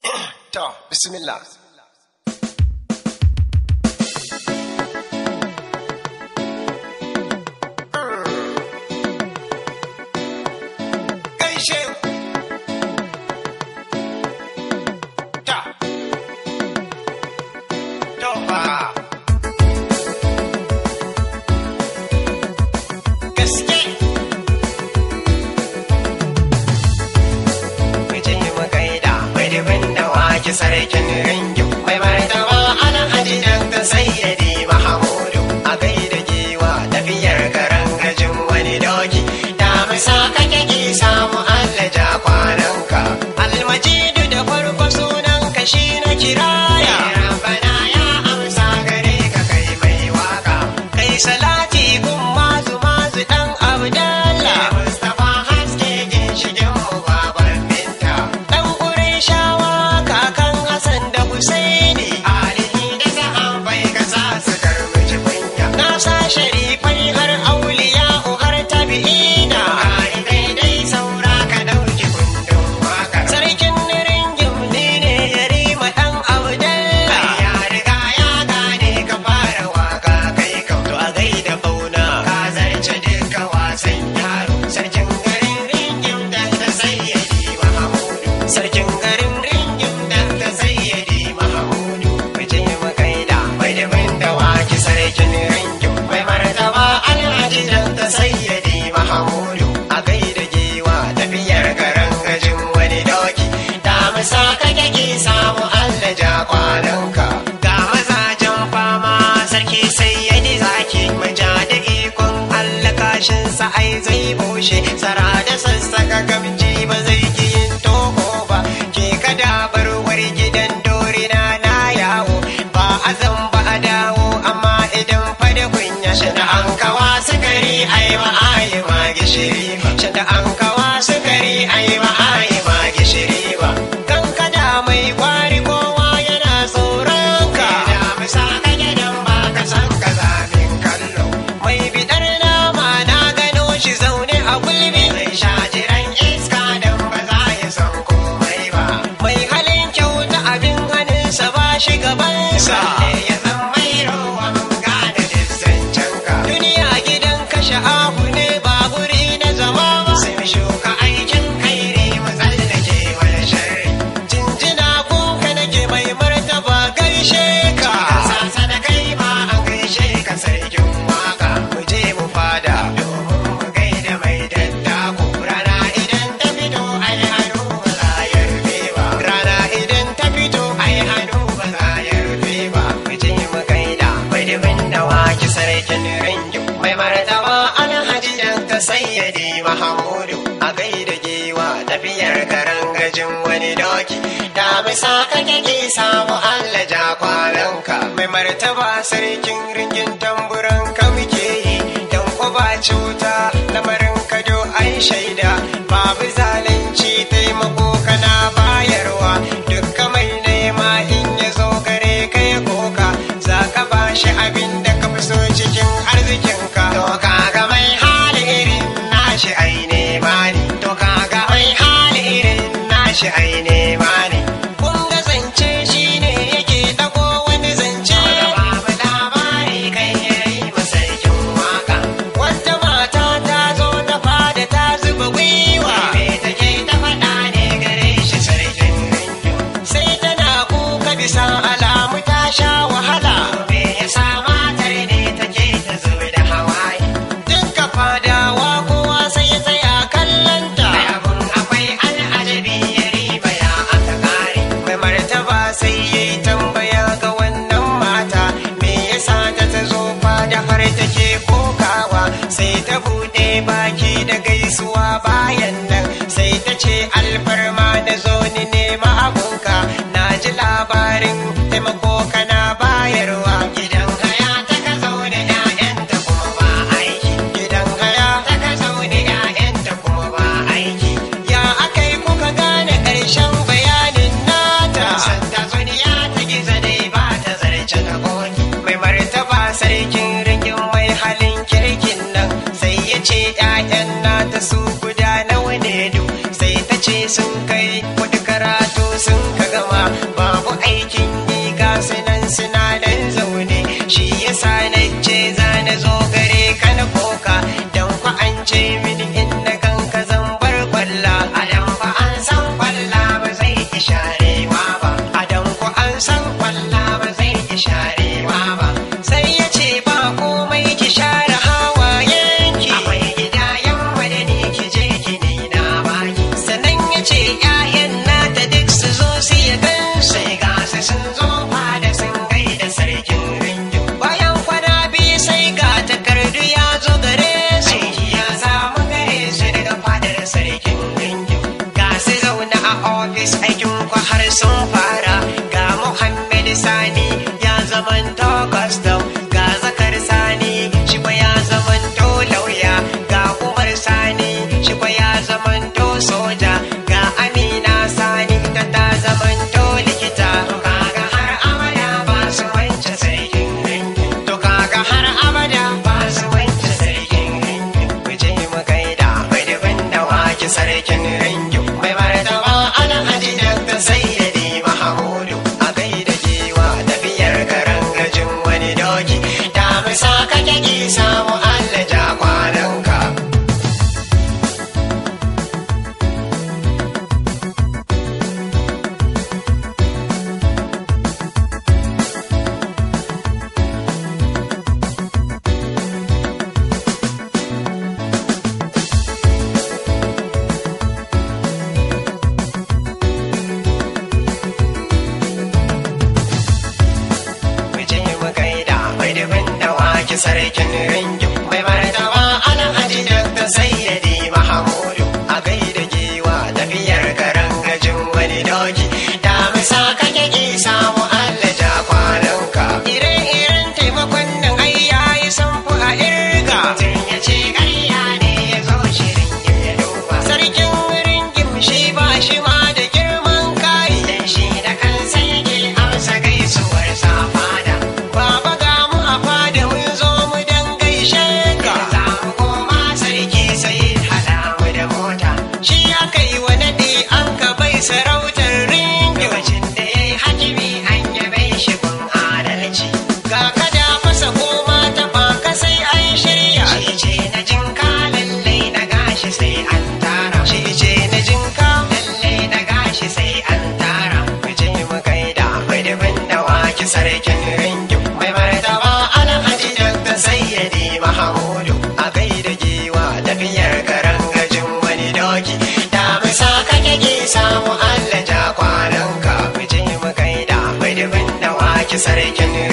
To, bismillah. Gaishe ku. Ta. To fa. Gaske. Muje mu gaida mai dubin da wake sarkin ringin mai martaba ana ajiyan ta sayyadi mahamudu a gaida giwa tafiyar garan gajin wani doki da misa kake ki samu Allah ja kwananka almajidu da farko sunan ka shi na kiraya rabbana ya amsa gare ka kai mai waka kai salati gun mazu mazu dan abdallah mustafa haske ginshigin mu baban binta dan shawa kakan hasan da husaini alihi da sahabbai ka sa su karbi kunya na sa sharifai har auliya har tabi'ina ai daidai saura ka dauki kundin wakar sarkin ringin ni ne yarima dan abdallah ya riga ya gane ka fara waka kai kam to a gaida bauna ka zarce duka wasan yaro sarkin garin ringin da ta sayyadi mahamudu sarkin garin ringin da ta sayyadi mahamudu bijin makaida mai da bin da waki sarkin ringin mai martaba alhaji da ta sayyadi mahamudu a gaida giwa tafiyar garan gajin wani doki da misa kake ki samu allah ja kwananka ga mazajen fama sarki sayyadi zaki maja da ikon allah kashinsa ai zai bushe tsara da sassaka gamji ba zai ki yin toho ba ke kada barwar gidan dorina na yawo ba a zan ba a dawo amma idan fada kunya shi da an kawa sukari ai ma ai ma gishiri ba shi da an kawa sukari ai ma ai ma gishiri ba kan kada mai kwari kowa yana tsoron ka da misa ka gidan ba ka san ka zamin kallo mai bidar nama na gano shi zaune a gulbi mai shajiran iska dan ba za ya san komai ba mai halin kyauta abin hannunsa ba shi gabansa ya san mai rawan gane dissancen ka duniya gidan kashe ahu ne ba guri na zama ba sai mu shuka aikin kairi mu tsallake wani sharri jinjina kunka nake mai martaba gaishe ka sasa da kai ma an gaishe ka sarkin waka mu je mu fada domin mu gaida mai daddako rana idan ta fito ai hannu ba za ya rufe ba rana idan ta fito ai hannu ba za ya rufe ba mu je mu gaida mai dubin da waki sarkin ringin mai martaba alhaji dan ta sayyadi mahamudu a gaida giwa tafiyar garan gajin wani doki da bisa kake ki samu Allah ja kwananka mai martaba sarkin ringin tamburan ka muke yi dan ko ba cuta lamarin ka do ai shaida babu zalunci taimako kana bayarwa dukka mai nema in ya zo gare ka ya koka za ka ba shi abin da ka fi so cikin arzikinka to kaga mai hali irin nashi ai nema ne to kaga mai hali irin nashi ai nema ne kun ga zance shi ne yake dago wani zance babu labari kai yayi masarkin waka wata mata ta zo ta fada ta zuba gwiwa me take ta faɗa ne gare shi sarkin rinjo sai tana kuka bisa alamu ta sha wahala me yasa matar ne take ta zuba da hawaye dukka fadawa kowa sai ya tsaya kallanta abun akwai al'ajabi ya riba ya aka kare mai martaba sai ya yi tambaya ga wannan mata me yasa ta ta zo fada har take kokawa sai ta buɗe baki da gaisuwa bayan nan sai ta ce alfarma da zo ni nema abunka na ji labarin taimako kana bayarwa gidan haya ta ka zaune 'ya'yanta kuma ba aiki gidan haya ta ka zaune 'ya'yanta kuma ba aiki ya aka yi kuka gane ƙarshen bayanin nata santa zuniya ta giza dai ba ta zarce da koki mai martaba sarkin ringin mai halin kirkin nan sai ya ce 'ya'yan nata su guda nawa ne du sai ta ce sun kai wata karatu sun ka gama sabis aikin ku har sun fara ga Muhammad Sani ya zamanto custom ga Zakar Sani shi kwa ya zamanto lauya ga Umar Sani shi kwa ya zamanto soja ga Amina Sani ita ta zamanto likita to kaga har abada ba su wance sarkin dangi to kaga har abada ba su wance sarkin dangi ku je mu gaida mai dubin da wake sarkin dangi mai martaba alhaji dakta sayyidi mahamudu a gaida giwa tafiyar garan gajin wani doki da misa kake ki samu allah ja kwananka mu je mu gaida mai dubin da wake sarkin ringin mai martaba alhaji dakta sayyidi mahamudu a gaida giwa tafiyar garan gajin wani doki da misa kake ki samu allah ja kwananka ire-iren taimakon nan ai yayi samfu a irga tun ya ce ƙarya ne ya zo shirin ya duba sarkin ringin shi ba shi ma da girman kai dan shi da kansa yake amsa gaisuwar sa fada baba ga mu a fada mun zo mu dan gaishe ka za mu koma sarki sai hada mu da mota shi aka yi wa nadi an ka bai sarautar ringin lokacin da ya yi hakimi an yabe shi kun adalci ga kada masa koma ta baka sai an shirya shi ce na jinka lallai na gashi sai an tara shi ce na jinka lallai na gashi sai an tara mu je mu gaida mai dubin da wake sarkin ringin mai martaba alhaji dakta sayyidi mahamudu a gaida giwa tafiyar garan gajin wani doki da misa kake ki samu allah ja kwananka mu je mu gaida mai dubin da wake sarkin